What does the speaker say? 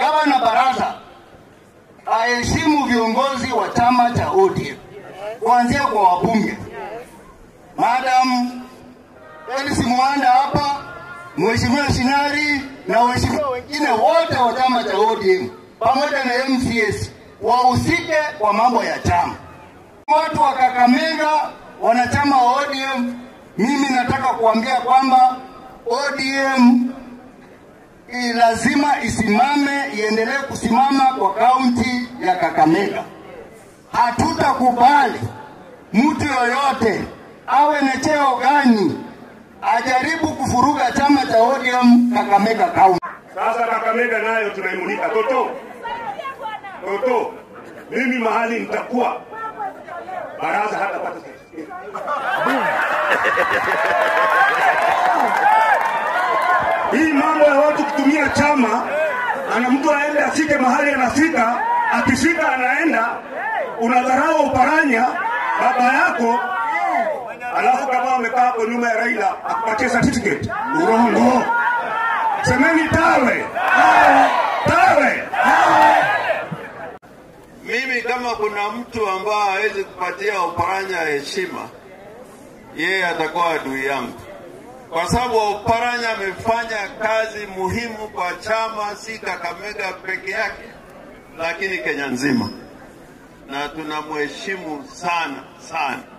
gavana Baraza aheshimu viongozi wa chama cha ODM kuanzia kwa wabunge, Madam Elisi Mwanda hapa, Mheshimiwa Shinari na waheshimiwa wengine wote wa chama cha ODM pamoja na MCS wahusike kwa mambo ya chama. Watu wa Kakamega, wanachama wa ODM, mimi nataka kuambia kwamba ODM i- lazima isimame, iendelee kusimama kwa kaunti ya Kakamega. Hatutakubali mtu yoyote awe na cheo gani ajaribu kufuruga chama cha ODM Kakamega kaunti. Sasa Kakamega nayo tunaimulika. Toto, Toto, mimi mahali nitakuwa baraza hatapata certificate. Hii mambo ya watu kutumia chama, ana mtu aende afike mahali anafika, akifika anaenda, unadharau uparanya baba yako, alafu kama amekaa hapo nyuma ya Raila akupatie certificate. Urongo. Semeni tawe, tawe. Mimi kama kuna mtu ambaye hawezi kupatia Oparanya heshima, yeye atakuwa adui yangu, kwa sababu Oparanya amefanya kazi muhimu kwa chama, si Kakamega peke yake, lakini Kenya nzima, na tunamheshimu sana sana.